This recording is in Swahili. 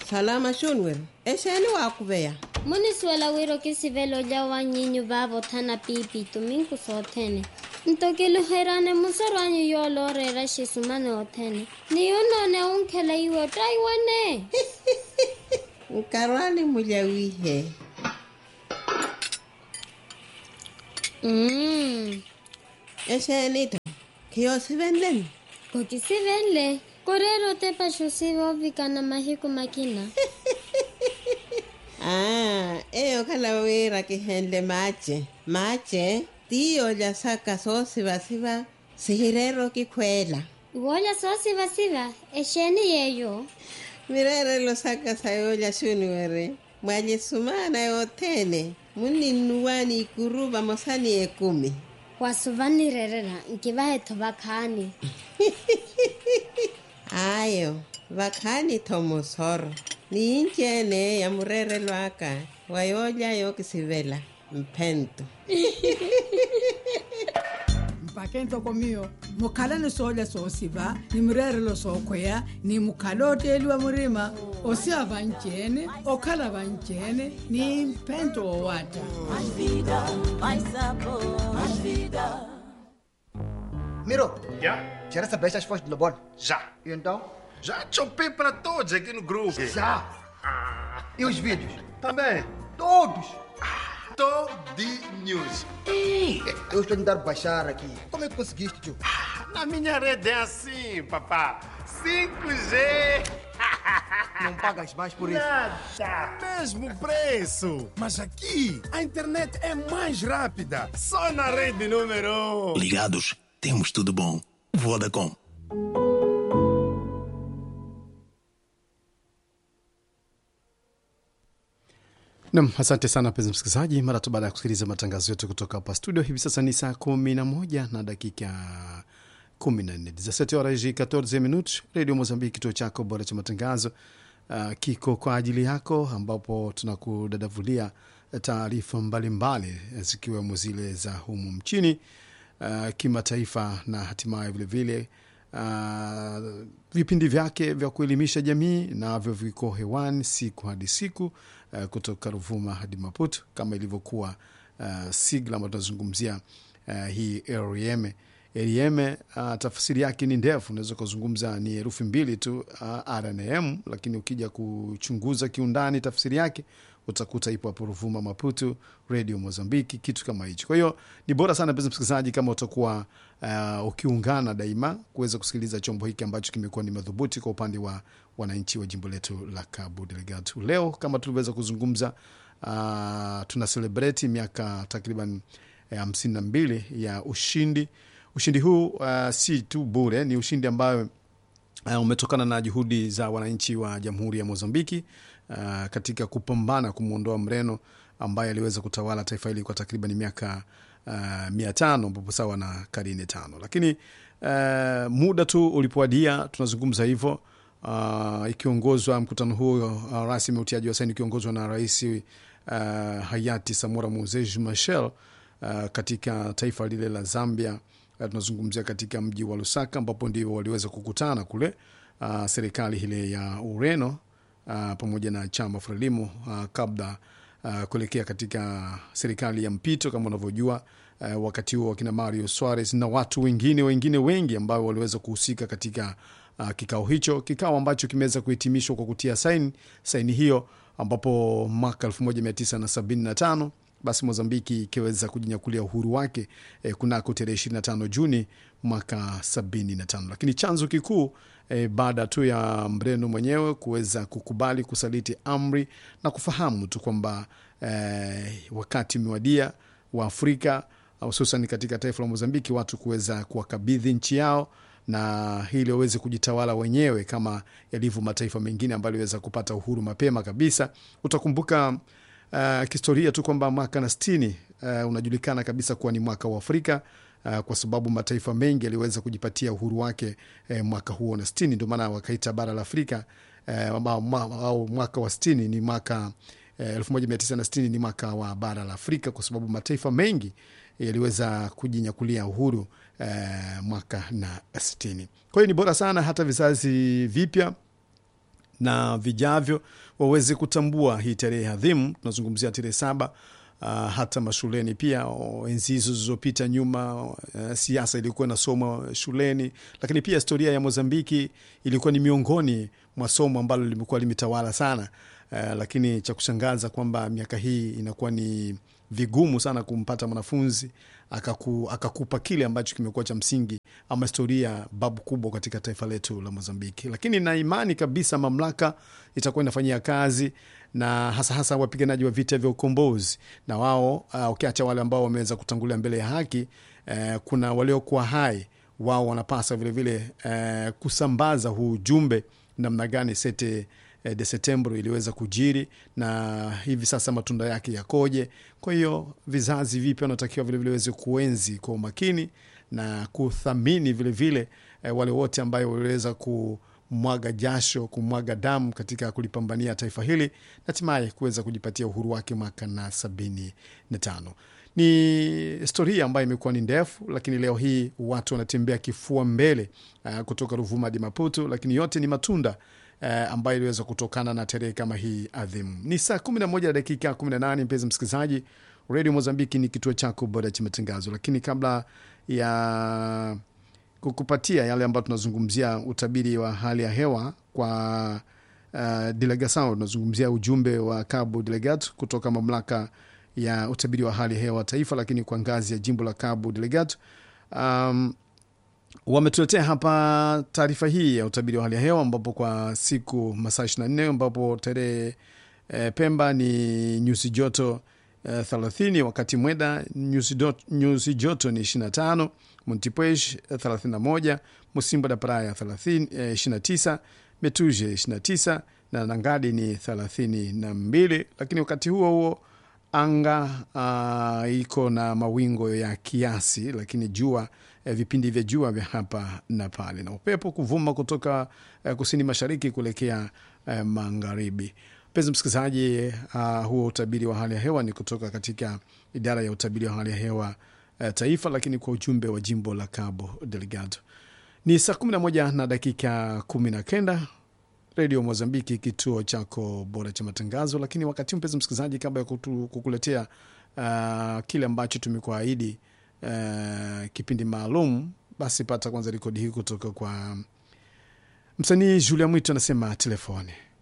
salama shunwer exeni wa kuveya munisuela wiro ke sivelo ja wa nyinyu ba bothana pipi tuminku sothene ntokiluherane musarwanyu yoolorera xisumane othene niyunone unkhela iwe taiwane nkarwani mulyawihe mm. exenito khiyosivenleni kokisivenle korero tepa xusive ovikana mahiku makina ah eyo khala wira kihenle mache mache tiyo lya saka soosivasiva sihirero kikhwela iwoolya soosivasiva exeni yeyo mirerelo saka sayo lya xuniwere mwalyesumana yothene muninnuwani ikuruva mosani ekumi wasuvanirerera nkivahetho vakhani ayo vakhani thomosoro niinjene ya murerelwaka wayolya yokisivela mphento mpakento komiyo mukhala ni soolya soosiva ni murerelo sookhweya ni mukhala oteeliwa murima osiya vanceene okhala vanceene ni mphento owata Miro, Já? já recebeste as fotos do Lobon? Já. E então? Já chopei para todos aqui no grupo. Já! E os vídeos? Também. Todos! Todinhos. Eu estou a tentar baixar aqui. Como é que conseguiste, tio? Na minha rede é assim, papá. 5G. Não pagas mais por isso. Nada. Mesmo preço. Mas aqui, a internet é mais rápida. Só na rede número 1. Ligados, temos tudo bom. Vodacom. Nam, asante sana mpenzi msikilizaji, mara tu baada ya kusikiliza matangazo yetu kutoka hapa studio. Hivi sasa ni saa kumi na moja na dakika kumi na nne dezasete horas e 14 minutos. Redio Mozambiki, kituo chako bora cha matangazo uh, kiko kwa ajili yako, ambapo tunakudadavulia taarifa mbalimbali zikiwemo zile za humu mchini uh, kimataifa na hatimaye vilevile uh, vipindi vyake vya kuelimisha jamii navyo viko hewani siku hadi siku uh, kutoka Ruvuma hadi Maputo kama ilivyokuwa uh, sigla ambayo tunazungumzia uh, hii REM. REM uh, tafsiri yake ni ndefu, unaweza ukazungumza ni herufi mbili tu uh, R na M, lakini ukija kuchunguza kiundani tafsiri yake utakuta ipo hapo Ruvuma, Maputo, Radio Mozambiki, kitu kama hicho. Kwa hiyo ni bora sana mpenzi msikilizaji, kama utakuwa uh, ukiungana daima kuweza kusikiliza chombo hiki ambacho kimekuwa ni madhubuti kwa upande wa wananchi wa jimbo letu la Cabo Delgado. Leo kama tulivyoweza kuzungumza, uh, tuna celebrate miaka takriban hamsini na mbili ya ushindi. Ushindi huu uh, si tu bure, ni ushindi ambayo uh, umetokana na juhudi za wananchi wa jamhuri ya Mozambiki uh, katika kupambana kumwondoa Mreno ambaye aliweza kutawala taifa hili kwa takriban miaka uh, mia tano ambapo sawa na karine tano, lakini uh, muda tu ulipoadia, tunazungumza hivyo uh, ikiongozwa mkutano huo uh, rasmi utiaji wa saini ukiongozwa na rais uh, hayati Samora Moses Machel uh, katika taifa lile la Zambia. Uh, tunazungumzia katika mji wa Lusaka ambapo ndio waliweza kukutana kule uh, serikali ile ya Ureno uh, pamoja na chama Frelimo uh, kabla uh, kuelekea katika serikali ya mpito kama unavyojua. Uh, wakati huo wakina Mario Suarez na watu wengine wengine wengi ambao waliweza kuhusika katika uh, kikao hicho, kikao ambacho kimeweza kuhitimishwa kwa kutia saini saini hiyo, ambapo mwaka 1975 basi Mozambiki ikiweza kujinyakulia uhuru wake eh, kunako tarehe 25 Juni mwaka 75, lakini chanzo kikuu eh, baada tu ya Mreno mwenyewe kuweza kukubali kusaliti amri na kufahamu tu kwamba eh, wakati umewadia wa Afrika hususan katika taifa la Mozambiki watu kuweza kuwakabidhi nchi yao na hili waweze kujitawala wenyewe kama yalivyo mataifa mengine ambayo aliweza kupata uhuru mapema kabisa. Utakumbuka uh, kihistoria tu kwamba mwaka na sitini uh, unajulikana kabisa kuwa ni mwaka wa Afrika uh, kwa sababu mataifa mengi yaliweza kujipatia uhuru wake uh, mwaka huo na sitini, ndio maana wakaita bara la Afrika uh, au mwaka wa sitini ni mwaka elfu moja mia tisa na sitini ni mwaka wa bara la Afrika kwa sababu mataifa mengi yaliweza kujinyakulia uhuru eh, mwaka na sitini. Kwa hiyo ni bora sana hata vizazi vipya na vijavyo waweze kutambua hii tarehe adhimu. Tunazungumzia tarehe saba. Uh, hata mashuleni pia o, enzi hizo zilizopita nyuma, uh, siasa ilikuwa inasomwa shuleni, lakini pia historia ya Mozambiki ilikuwa ni miongoni mwa somo ambalo limekuwa limetawala sana. Uh, lakini cha kushangaza kwamba miaka hii inakuwa ni vigumu sana kumpata mwanafunzi akaku, akakupa kile ambacho kimekuwa cha msingi ama historia babu kubwa katika taifa letu la Mozambiki. Lakini na imani kabisa mamlaka itakuwa inafanyia kazi na hasa hasa wapiganaji wa vita vya ukombozi na wao uh, ukiacha wale ambao wameweza kutangulia mbele ya haki uh, kuna waliokuwa hai wao wanapasa vilevile uh, kusambaza huu ujumbe namna gani sete eh, de Setembro iliweza kujiri na hivi sasa matunda yake yakoje. Kwa hiyo vizazi vipya wanatakiwa vilevile waweze kuenzi kwa umakini na kuthamini vilevile eh, wale wote ambayo waliweza kumwaga jasho, kumwaga damu katika kulipambania taifa hili na hatimaye kuweza kujipatia uhuru wake mwaka na sabini na tano. Ni historia ambayo imekuwa ni ndefu, lakini leo hii watu wanatembea kifua mbele uh, kutoka Ruvuma hadi Maputo, lakini yote ni matunda eh, ambayo iliweza kutokana na tarehe kama hii adhimu. Ni saa 11 na dakika 18, mpenzi msikilizaji, redio Mozambiki ni kituo chako bora cha matangazo. Lakini kabla ya kukupatia yale ambayo tunazungumzia utabiri wa hali ya hewa kwa uh, delegasao, tunazungumzia ujumbe wa Cabo Delegat kutoka mamlaka ya utabiri wa hali ya hewa taifa, lakini kwa ngazi ya jimbo la Cabo Delegat um, wametuletea hapa taarifa hii ya utabiri wa hali ya hewa ambapo kwa siku masaa 24 ambapo tarehe e, Pemba ni nyuzi joto e, 30 wakati Mweda nyuzi, do, nyuzi joto ni 25 Montipuez 31 Musimbo da Praia 30, e, 29 Metuje 29 na Nangadi ni 32 lakini wakati huo huo anga uh, iko na mawingo ya kiasi, lakini jua eh, vipindi vya jua vya hapa na pale, na upepo kuvuma kutoka eh, kusini mashariki kuelekea eh, magharibi. Mpenzi msikilizaji, uh, huo utabiri wa hali ya hewa ni kutoka katika idara ya utabiri wa hali ya hewa eh, taifa, lakini kwa ujumbe wa jimbo la Cabo Delgado. Ni saa 11 na dakika 19 Redio Mozambiki, kituo chako bora cha matangazo. Lakini wakati mpenzi msikilizaji, kabla ya kutu, kukuletea uh, kile ambacho tumekuahidi uh, kipindi maalum, basi pata kwanza rekodi hii kutoka kwa msanii Julia Mwito, anasema telefoni